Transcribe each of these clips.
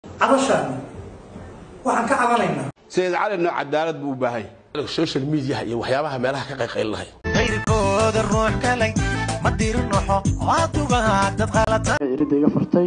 cabashaani waxaan ka cabanaynaa sayid calina cadaalad buu u baahay social mediaha iyo waxyaabaha meelaha ka qayqaylinahay qayrkooda ruux kalay ma dirin ruuxo waadugaha dad qalata iridda iga furtay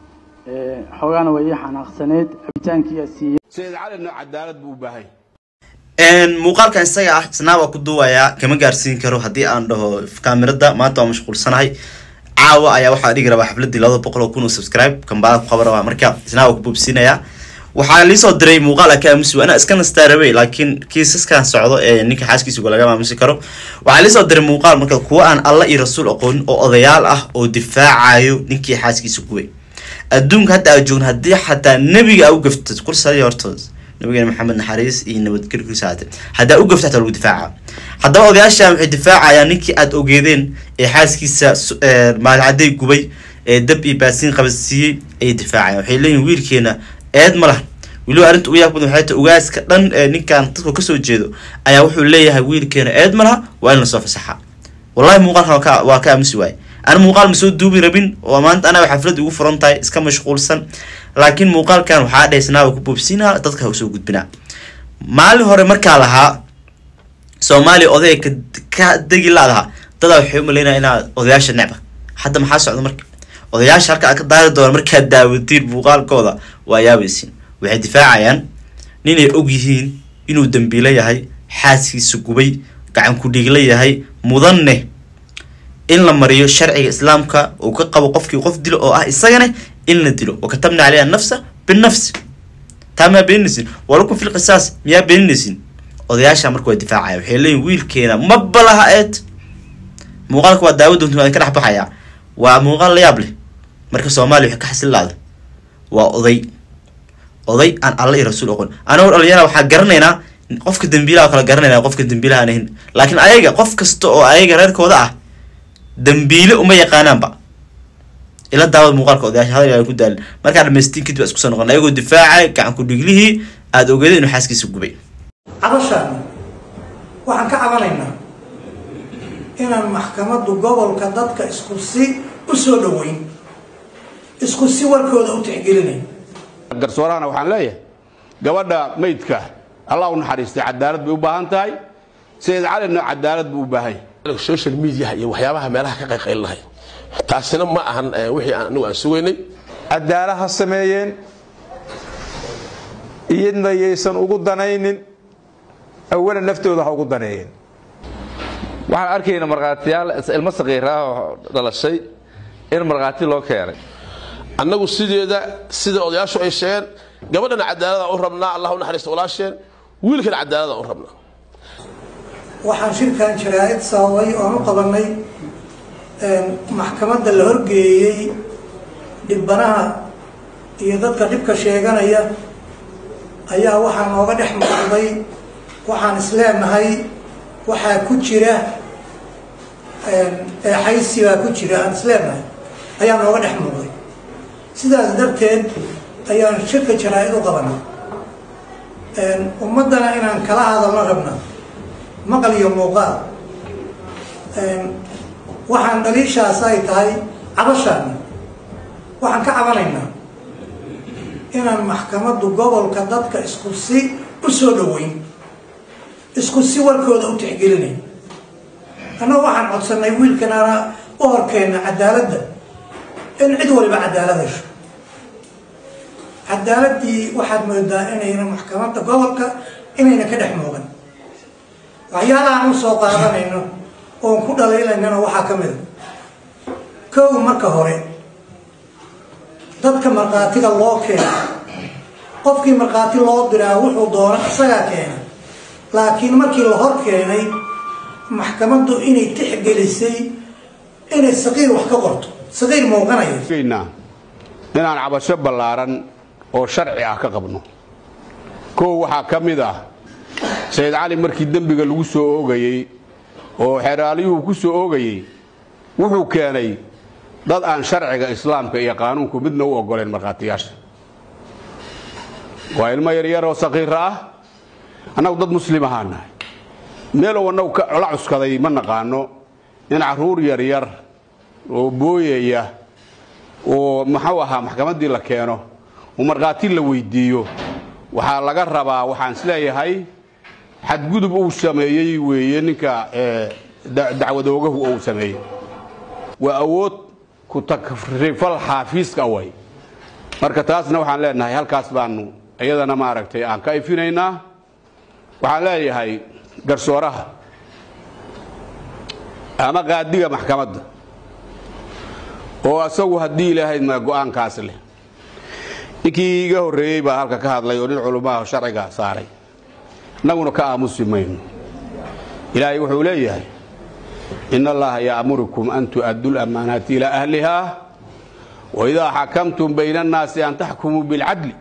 xoogaana waa ii xanaaqsaneyd cabitaankiiyaa siiyey sayid calina cadaalad buu u baahay muuqaalkan isaga ah isnaa waa ku duubayaa kama gaarsiin karo haddii aan dhaho kaamirada maanta waa mashquulsanahay caawa ayaa waxaa dhigi rabaa xafladii labada boqol oo kun oo subscribe kambaala ku qaban rabaa marka isnaa waa ku boobsiinayaa waxaa liisoo diray muuqaal ka aamusi anaa iska nastaa rabay laakiin kiisaskan socdo ee ninka xaaskiisa laga maamusi karo waxaa liisoo diray muuqaal marka kuwa aan alla iyo rasuul aqoonin oo odayaal ah oo difaacayo ninkii xaaskiisa kuway adduunka hadda aa joogna haddii xataa nebiga aa u gaftid kursadi horta nabigeena maxamed naxariis iyo nabadgelkiisa haate haddaa u gafta hataa lagu difaaca haddaba odayaashan waxay difaacayaan ninkii aada ogeedeen ee xaaskiisa maalcaday gubay ee dab iyo baasiin qabadsiiyey ayay difaacayaan waxay leeyihin wiilkeena eed ma laha weliba arrinta ugu yaab badan waxay tahay ugaaska dhan ee ninkan dadka kasoo jeedo ayaa wuxuu leeyahay wiilkeena eed ma laha waa in lasoo fasaxa wallahi muuqaalkan waa ka waa ka aamusi waaye ana muuqaal ma soo duubi rabin oo maanta anaa xaflad ugu furan tahay iska mashquulsan laakiin muuqaalkan waxaa dheysnaa ku boobsinaa dadka usoo gudbinaa maalin hore markaa lahaa soomaaliya odaya ka ka degi laadaha dadaa waxay umaleynaya inaad odayaasha necba hadda maxaa socda marka odayaasha halka ka daari doona markaad daawatiin muuqaalkooda waa yaabaysiin waxay difaacayaan ninay og yihiin inuu dambiilo yahay xaaskiisa gubay gacan ku-dhiigla yahay mudanne in la mariyo sharciga islaamka uu ka qabo qofkii qof dilo oo ah isagana in la dilo wakatabna caleyha nafsa binafsi taa maa beeninaysin walakum fil qisaas miyaa beeninaysin odayaasha marka waa difaacaya waxay leeyihin wiilkeena ma balaha eed muuqaalka waa daawa doonta waa ka dhex baxayaa waa muuqaal la yaab leh marka soomaaliya waxay ka xasil laada waa oday oday aan alla iyo rasuul oqon anagoo dhalinyara waxaa garanaynaa qofka dambiilaha kala garanayna qofka dambiilaha aan ahayn laakiin ayaga qof kasta oo ayaga reerkooda ah dambiile uma yaqaanaanba ila daawad muuqaalka odayaasha hadal ay ku daalin markaa dhamaystiin kadib isku soo noqon ayagoo difaacay gacan ku-dhiglihii aada ogeeda inuu xaaskiisa gubay cabashaani waxaan ka cabanaynaa inaan maxkamaddu gobolka dadka isku si u soo dhoweyn isku si warkooda u tixgelinayn garsoorahana waxaan leeyahay gabadha maydka allah u naxariistay cadaalad bay u baahan tahay sayid calina cadaalad buu u baahay social mediaha iyo waxyaabaha meelaha ka qayqaylinahay taasina ma ahan wixii anigu aan sugaynay cadaala ha sameeyeen iyadna yaysan ugu danaynin awalan naftooda ha ugu daneeyeen waxaan arkayna markhaatiyaal ilmo saqiiraah oo dhalashay in markhaati loo keenay annagu sideeda sida odayaashu ay sheegeen gabadhana cadaalada u rabnaa allah u naxariista walaasheen wiilkana cadaalada u rabnaa waxaan shirkan jaraa-id sababay oon u qabanay maxkamadda la horgeeyey dhibbanaha iyo dadka dhibka sheeganaya ayaa waxaa nooga dhex muuqday waxaan isleenahay waxaa ku jira eexaysi baa ku jira aan isleenahay ayaa nooga dhex muuqday sidaas darteed ayaan shirka jaraa-id u qabanay ummaddana inaan kala hadalno rabna maqal iyo muuqaal waxaan dhaliishaas ay tahay cabashaani waxaan ka cabanaynaa inaan maxkamaddu gobolka dadka isku si u soo dhoweyn isku si warkooda u tixgelinayn annagu waxaan codsanay wiilkanana u horkeenna cadaaladda in cid waliba cadaalad hesho cadaaladdii waxaad moodaa inayna maxkamadda gobolka inayna ka dhex muuqan waxyaalahaan u soo qaadanayno oon ku dhaliilaynana waxaa ka mid a kow marka hore dadka markhaatiga loo keena qofkii markhaati loo diraa wuxuu doona isagaa keena laakiin markii la hor keenay maxkamaddu inay tixgelisay inay saqiir wax ka qorto saqiir muuqanaya geynaa inaan cabasho ballaaran oo sharci ah ka qabno kow waxaa ka mid ah sayid cali markii dembiga lagu soo oogayey oo xeraalyuhu ku soo oogayey wuxuu keenay dad aan sharciga islaamka iyo qaanuunku midna u ogoleen markhaatiyaasha waa ilmo yaryar oo saqiira ah annagu dad muslim ahaa nahay meelow annagu la cuskaday ma naqaano in carruur yaryar oo booyaya oo maxuu ahaa maxkamaddii la keeno uu markhaati la weydiiyo waxaa laga rabaa waxaan isleeyahay xadgudub uu sameeyey weeye ninka dacwadoogahu uu sameeyey waa awood ku takrifal xaafiiska way marka taasna waxaan leenahay halkaas baanu iyadana maaragtay aan ka ifinaynaa waxaan leeyahay garsooraha ama qaadiga maxkamadda oo asagu haddii ilaahayd ma go-aankaas leh ninkii iga horreeyey baa halka ka hadlay oo nin culummaha sharciga saaray innaguna ka aamusi mayno ilaahay wuxuu leeyahay in allaha ya'murukum an tu'addu lamaanaati ilaa ahliha waidaa xakamtum bayna annaasi an taxkumuu bilcadli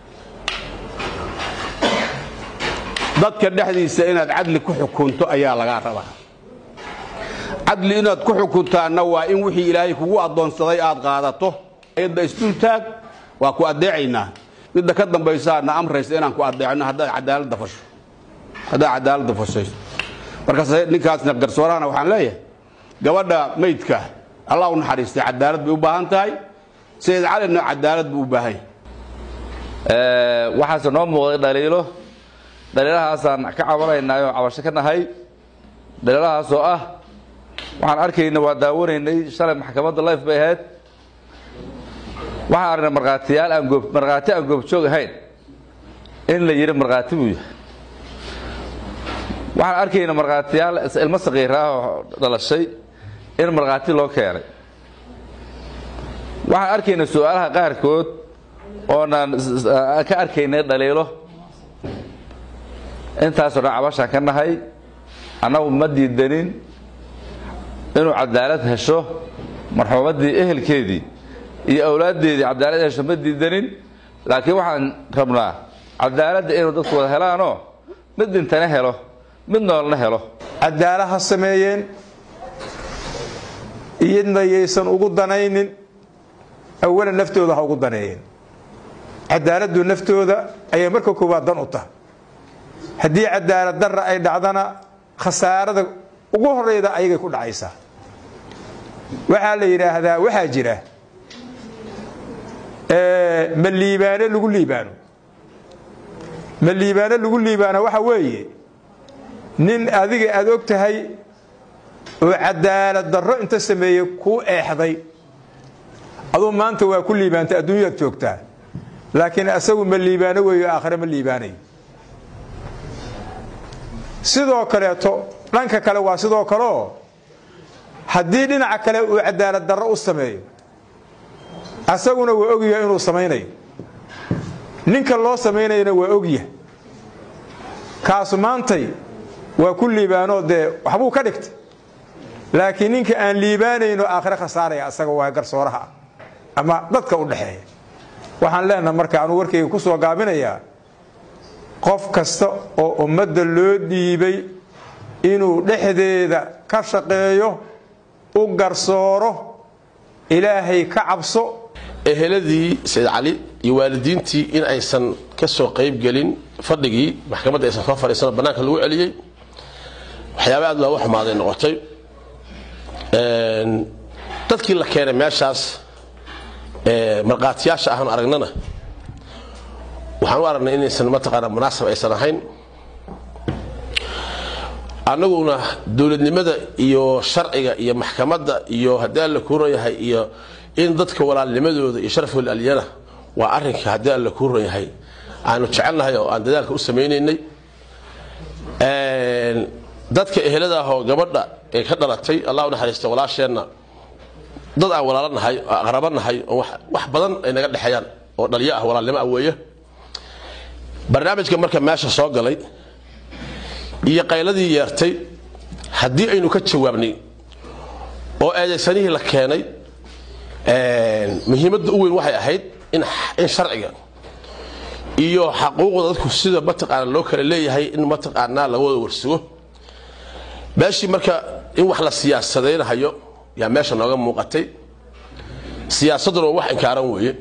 dadka dhexdiisa inaad cadli ku xukunto ayaa lagaa rabaa cadli inaad ku xukuntaanna waa in wixii ilaahay kugu addoonsaday aad qaadato ayadda isdultaag waa ku addeecaynaa midda ka dambaysaana amraysa inaan ku addeecno haddaad cadaaladda fasho haddaad cadaaladda fashayso markaas ninkaasna garsoorahana waxaan leeyahay gabadha maydka allah u naxariistay cadaalad bay u baahan tahay sayid calina cadaalad buu u baahan yahay waxaase noo muuqday dhaliilo dhaliilahaasaan ka cabanaynay oo cabasho ka nahay dhaliilahaas oo ah waxaan arkayna waa daawanaynay shalay maxkamadda life bay ahayd waxaan aragnay markhaatiyaal aan goob markhaati aan goobjoog ahayn in la yidhi markhaati buu yahay waxaan arkayna markhaatiyaal ilmo saqiir ah oo dhalashay in markhaati loo keenay waxaan arkayna su-aalaha qaarkood oonaan ka arkaynay dhaliilo intaasoo dhan cabashaan ka nahay annagu ma diidanin inuu cadaalad hesho marxuumaddii ehelkeedii iyo awlaaddeedii cadaalad hesho ma diidanin laakiin waxaan rabnaa cadaaladda inuu dadku wada helaanoo mid dhintana helo mid noolna helo cadaala ha sameeyeen iyadna yaysan ugu danaynin awalan naftooda ha ugu daneeyeen cadaaladdu naftooda ayay marka koowaad dan u tahay haddii cadaalad darra ay dhacdana khasaarada ugu horeyda ayagay ku dhacaysaa waxaa la yidhaahdaa waxaa jira ma liibaano lagu liibaano ma liibaano lagu liibaano waxa weeye nin adiga aad og tahay oo cadaalad darro inta sameeyey kuu eexday aduu maanta waa ku liibaantay adduunyaad joogtaa laakiin asagu ma liibaano weeyo aakhire ma liibaanayo sidoo kaleeto dhanka kale waa sidoo kaleoo haddii dhinaca kale uu cadaalad darro u sameeyo asaguna waa ogyahay inuu samaynayo ninka loo samaynayana waa ogyahay kaasu maantay waa ku liibaanoo dee waxbuu ka dhigtay laakiin ninka aan liibaanayno aakhire khasaaraya asaga waa garsooraha ama dadka u dhexeeya waxaan leenaha marka anuu warkayga ku soo gaabinayaa qof kasta oo ummadda loo dhiibay inuu dhexdeeda ka shaqeeyo u garsooro ilaahay ka cabso eheladii sayid cali iyo waalidiintii in aysan ka soo qayb gelin fadhigii maxkamadda aysan soo fadhiisano bannaanka lagu celiyey waxyaaba aad looga xumaaday noqotay dadkii la keenay meeshaas markhaatiyaasha ahaan aragnana waxaan u aragnay inaysan mataqaana munaasab aysan ahayn annaguna dowladnimada iyo sharciga iyo maxkamadda iyo haddii alla kuu ron yahay iyo in dadka walaalnimadooda iyo sharafooda alyana waa arrinka haddii alla kuu ron yahay aanu jecelnahay oo aan dadaalka u samaynaynay dadka ehelada ahoo gabadha ee ka dhalatay allah u naxariista walaasheenna dad aan walaalo nahay oo aqrabo nahay oo wax badan ay naga dhexeeyaan oo dhalyo ah walaalnimo ah weeye barnaamijka marka meesha soo galay iyo qayladii yeertay haddii aynu ka jawaabnay oo eedaysanihii la keenay muhiimadda u weyn waxay ahayd in sharciga iyo xaquuqda dadku sida mataqaana loo kala leeyahay in mataqaanaa laga wada warsugo meeshii marka in wax la siyaasadaynahayo yaa meesha nooga muuqatay siyaasadduna waa wax inkaaran weeye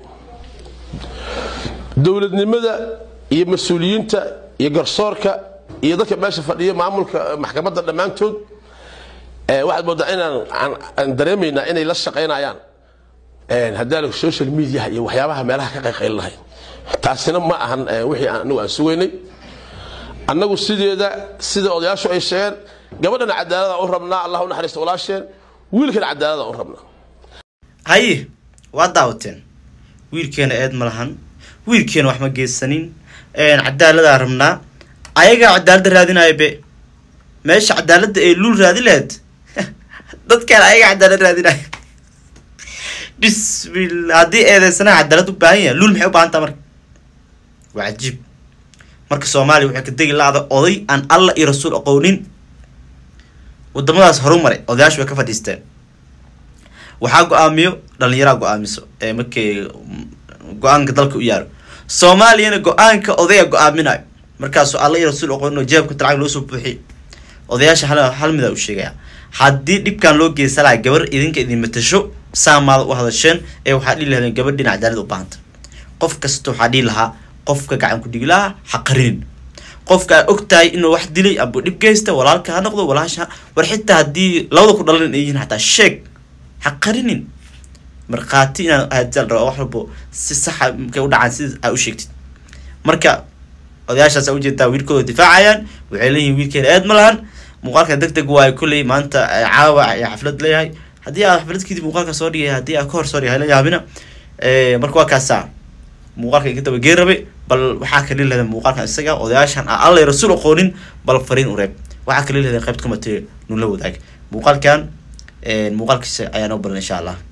dowladnimada iyo mas-uuliyiinta iyo garsoorka iyo dadka meesha fadhiya maamulka maxkamadda dhammaantood waxaad moodaa inaan aan dareemaynaa inay la shaqaynayaan haddaa social mediaha iyo waxyaabaha meelaha ka qayqaylinahay taasina ma ahan eh, wixii aan- anigu aan sugaynay annagu sideeda sida odayaashu ay sheegeen gabadhana cadaalada u rabnaa allah u naxariista walaasheen wiilkana cadaalada u rabnaa haye waa daawateen wiilkeena eed ma lahan wiilkeena wax ma geysanin cadaaladaa rabnaa ayagaa cadaalada raadinaya be meesha cadaalada ee luul raadi lahayd dadkaan ayagaa cadaalad raadinaya bismillah haddii eedeysanaha cadaalad u baahan yahay luul maxay u baahan taha marka waa cajiib marka soomaaliya waxay ka degi laada oday aan allah iyo rasuul aqoonin wadamadaas horu maray odayaashu way ka fadhiisteen waxaa go-aamiyo dhalinyaraa go-aamiso ee markay go-aanka dalka u yaaro soomaaliyana go-aanka odaya go-aaminayo markaasuu alla iyo rasuul aqoonin oo jeebka lacag loo soo buuxiy odayaasha hal hal mida u sheegaya haddii dhibkan loo geysan lahaa gabar idinka idin matasho saamaada u hadasheen ee waxaa dhihi lahaydeen gabar dhinac cadaalad u baahanta qof kasta waxaa dhihi lahaa qofka gacan ku dhigi lahaa ha qarinin qofka aad og tahay inuu wax dilay amba dhib geysta walaalka ha noqdo walaasha war xitaa haddii labada ku dhalan ay yihiin xataa sheeg ha qarinin markhaati inaad ahadsal raba wax walbo si saxa markay u dhacaan sida aa u sheegtid marka odayaashaas aa ujeedaa wiilkooda difaacayaan waxay leeyihin wiilkeena eed ma lahan muuqaalka deg deg waayo kolley maanta eh, caawa ayaa xaflad leeyahay haddii aad xaflad kadib muuqaalka soo dhigay haddii aad ka hor soo dhigay hala yaabina Eh, marka waa kaasaa muuqaalka iga daba geen rabe bal waxaa kala leedahay muuqaalkan isaga odayaashan aan alla iyo rasuul aqoonin bal fariin u reeb waxaa kala leedahay qaybta kumatee nula wadaag muuqaalkan eh, muuqaalkiisa ayaa noo balan insha allah